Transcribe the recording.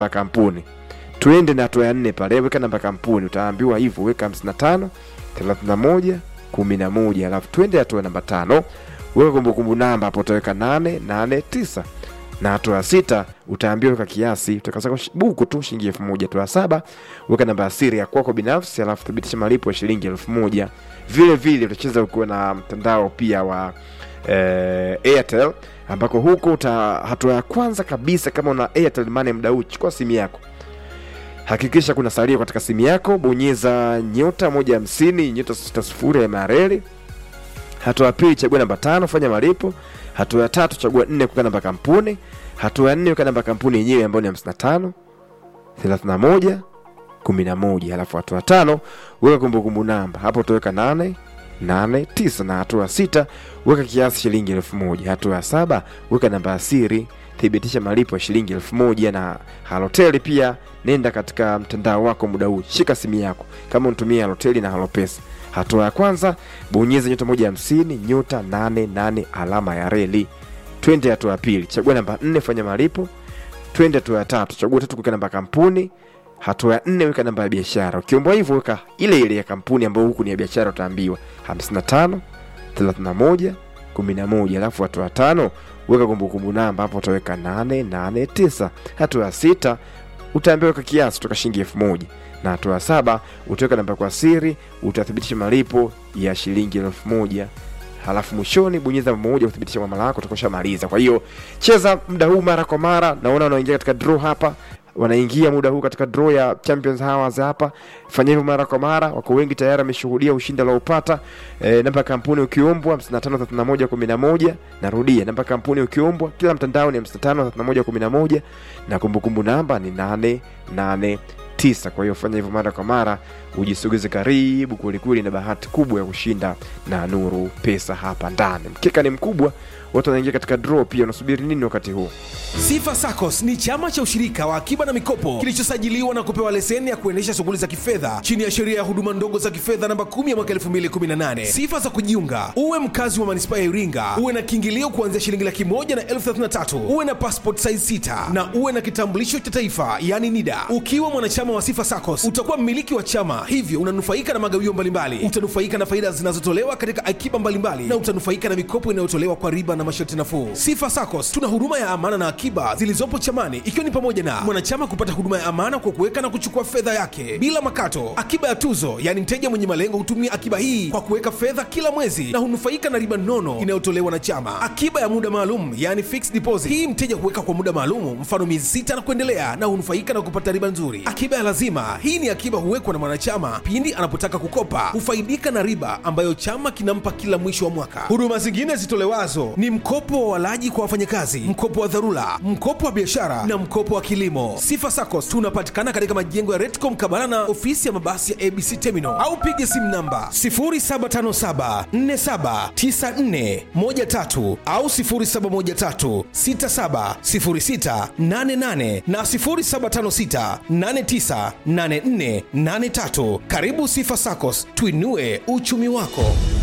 ya kampuni tuende na hatua ya nne pale weka namba ya kampuni utaambiwa hivyo weka 55 31 11 alafu twende hatua namba tano weka kumbukumbu namba hapo utaweka 889 na hatua ya sita utaambiwa weka kiasi utakasaka buku tu shilingi elfu moja hatua ya saba weka namba ya siri ya kwako binafsi alafu thibitisha malipo ya shilingi elfu moja vile vile utacheza ukiwa na mtandao pia wa eh, airtel ambako huko uta hatua ya kwanza kabisa kama una airtel money mda huu chukua simu yako hakikisha kuna salio katika simu yako bonyeza nyota moja hamsini nyota sita sifuri ya mareli hatua ya pili chagua namba tano fanya malipo hatua ya tatu chagua nne kuweka namba ya kampuni hatua ya nne weka namba ya kampuni yenyewe ambayo ni 55 31 11 halafu hatua ya tano weka kumbukumbu namba hapo utaweka 8 8 9 na hatua ya sita weka kiasi shilingi elfu moja hatua ya saba weka namba ya siri thibitisha malipo ya shilingi elfu moja na haloteli pia nenda katika mtandao wako muda huu shika simu yako kama unatumia haloteli na halopesa hatua ya kwanza bonyeza nyota moja hamsini nyota nane nane alama ya reli twende hatua ya pili chagua namba nne fanya malipo twende hatua ya tatu chagua tatu kuweka namba ya kampuni hatua ya nne weka namba ya biashara ukiombwa hivyo weka ile ile ya kampuni ambayo huku ni ya biashara utaambiwa 55 31 11 alafu hatua ya tano weka kumbukumbu namba hapo utaweka 889 hatua ya sita utaambiwa weka kiasi kutoka shilingi elfu moja na hatua ya saba utaweka namba kwa siri utathibitisha malipo ya shilingi elfu moja halafu mwishoni bonyeza moja kuthibitisha mwamala wako utakoshamaliza kwa hiyo cheza muda huu mara kwa mara naona wanaingia katika draw hapa wanaingia muda huu katika draw ya champions hours hapa fanya hivyo mara kwa mara wako wengi tayari wameshuhudia ushindi aliopata e, namba ya kampuni ukiombwa 553111 narudia namba ya kampuni ukiombwa kila mtandao ni 553111 na kumbukumbu namba ni 88 tisa kwa hiyo fanya hivyo mara kwa mara ujisogeze karibu kwelikweli na bahati kubwa ya kushinda na nuru pesa hapa ndani mkeka ni mkubwa watu wanaingia katika draw pia unasubiri nini wakati huu Sifa SACCOS ni chama cha ushirika wa akiba na mikopo kilichosajiliwa na kupewa leseni ya kuendesha shughuli za kifedha chini ya sheria ya huduma ndogo za kifedha namba 10 ya mwaka 2018. Sifa za kujiunga: uwe mkazi wa manispaa ya Iringa, uwe na kiingilio kuanzia shilingi laki moja na elfu 33, uwe na passport size 6 na uwe na kitambulisho cha taifa yani NIDA. Ukiwa mwanachama wa Sifa SACCOS utakuwa mmiliki wa chama, hivyo unanufaika na magawio mbalimbali, utanufaika na faida zinazotolewa katika akiba mbalimbali na utanufaika na mikopo inayotolewa kwa riba na masharti nafuu. Sifa SACCOS tuna huduma ya amana na akiba zilizopo chamani ikiwa ni pamoja na mwanachama kupata huduma ya amana kwa kuweka na kuchukua fedha yake bila makato, akiba ya tuzo, yaani mteja mwenye malengo hutumia akiba hii kwa kuweka fedha kila mwezi na hunufaika na riba nono inayotolewa na chama, akiba ya muda maalum, yaani fixed deposit. Hii mteja huweka kwa muda maalum, mfano miezi sita na kuendelea, na hunufaika na kupata riba nzuri. Akiba ya lazima, hii ni akiba huwekwa na mwanachama pindi anapotaka kukopa, hufaidika na riba ambayo chama kinampa kila mwisho wa mwaka. Huduma zingine zitolewazo ni mkopo wa walaji kwa wafanyakazi, mkopo wa dharura, mkopo wa biashara na mkopo wa kilimo. Sifa SACCOS tunapatikana katika majengo ya Retco mkabala na ofisi ya mabasi ya ABC Terminal au piga simu namba 0757479413 au 0713670688 na 0756898483. Karibu Sifa SACCOS, tuinue uchumi wako.